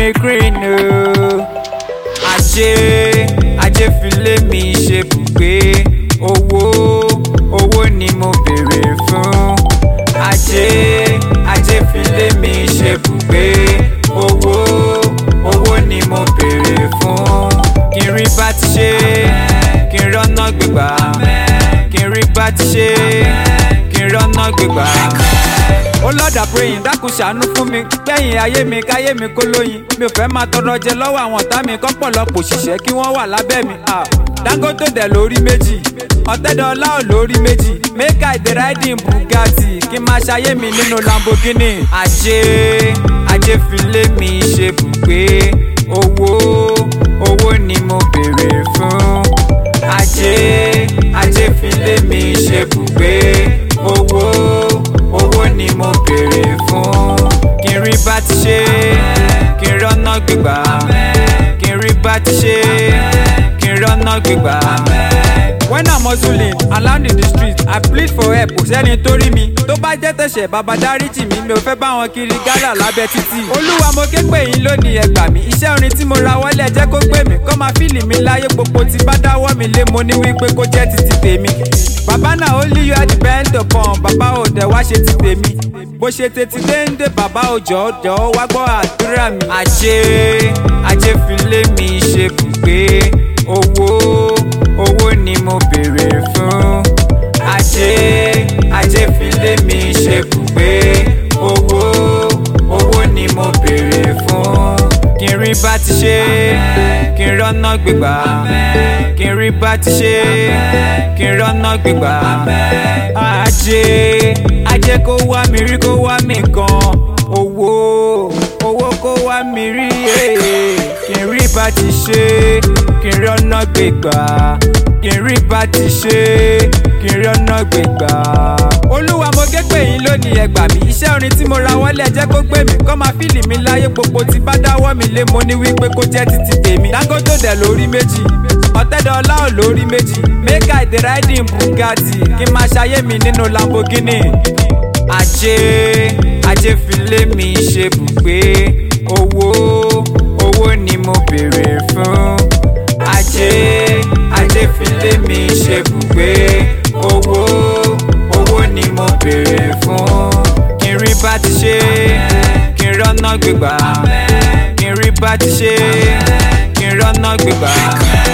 mi green o. ajé ajé filé mi ṣe bùgbé owó owó ni mo béèrè fún. ajé ajé filé mi ṣe bùgbé owó owó ni mo béèrè fún. kí n rí bá ti ṣe kí n rọ́nà gbégbá kí n rí bá ti ṣe kí n rọ́nà gbégbá ó lọ́dà praying dákun ṣàánú fún mi gbẹ̀yìn ayé mi káyé mi kó lóyin mi ò fẹ́ máa tọrọ jẹ lọ́wọ́ àwọn ọ̀tá mi kọ́pọ̀lọpọ̀ òṣìṣẹ́ kí wọ́n wà lábẹ́ mi. ah. Dangote dẹ̀ lórí méjì ọ̀tẹ́dọ̀ọ́lá ò lórí méjì make I dey riding Bugatti kí n máa ṣayé mi nínú Lamborghini. ajé ajé filé mi ṣe bùgbé owó owó ni mo béèrè fún. ajé ajé filé mi ṣe bùgbé owó owó ni mo béèrè fún. kí n rí bá ti ṣe kí n rọ́nà gbígbà kí n rí bá ti ṣe kí n rọ́nà gbígbà. when i'm hustling around in the street i plead for help kò sẹ́ni tó rí mi tó bá jẹ́ tẹ̀sẹ̀ bàbá dáríjì mi mi ò fẹ́ bá wọn kiri gálà lábẹ́ títì. olúwa mo ké pè yín lónìí ẹ gbà mí iṣẹ́ orin tí mo ra wọlé ẹ jẹ́ kó gbé mi kọ́ máa fíìlì mi láyé gbogbo tí bá dáwọ́ mi lé mo ní wípé kó jẹ́ títí tèmi. bàbá náà ó lé you are depend upon bàbá ò dẹ̀ wá ṣe ti tèmi bó ṣe tètè déńdé bàbá òjò jọ̀ọ́ wá gbọ́ àdúrà mi. ajé ajé filé mi ṣe bùgbé owó owó ni mo béèrè fún. ajé ajé filé mi ṣe bùgbé owó owó ni mo béèrè fún. kí n rí bá ti ṣe kí n rọ́nà gbégbá kí n rí bá ti ṣe kí n rọ́nà gbégbá. ajé ajé kó wá mi rí kó wá mi gan owó owó kó wá mi rí eh. kí n rí bá ti ṣe kí n rọ́nà gbégbá kí n rí bá ti ṣe kí n rọ́nà gbégbá. olúwa mo ké pè yín lónìí ẹ gbà mí iṣẹ́ orin tí mo ra wọlé ẹ jẹ́ kó gbé mi kọ́ máa fíìlì mi láyé gbogbo tí bá dáwọ́ mi lé mo ní wípé kó jẹ́ títí tèmi. Dangote dẹ̀ lórí méjì ọ̀tẹ́dọ̀ọ́lá ò lórí méjì make I dey riding Bugatti kí n máa ṣayé mi nínú Lamborghini. ajé ajé filé mi ṣe bùgbé owó owó ni mo béèrè fún. ajé ajé filé mi ṣe bùgbé owó owó ni mo béèrè fún. kí n rí bá ti ṣe kí n rọ́nà gbégbá kí n rí bá ti ṣe kí n rọ́nà gbégbá.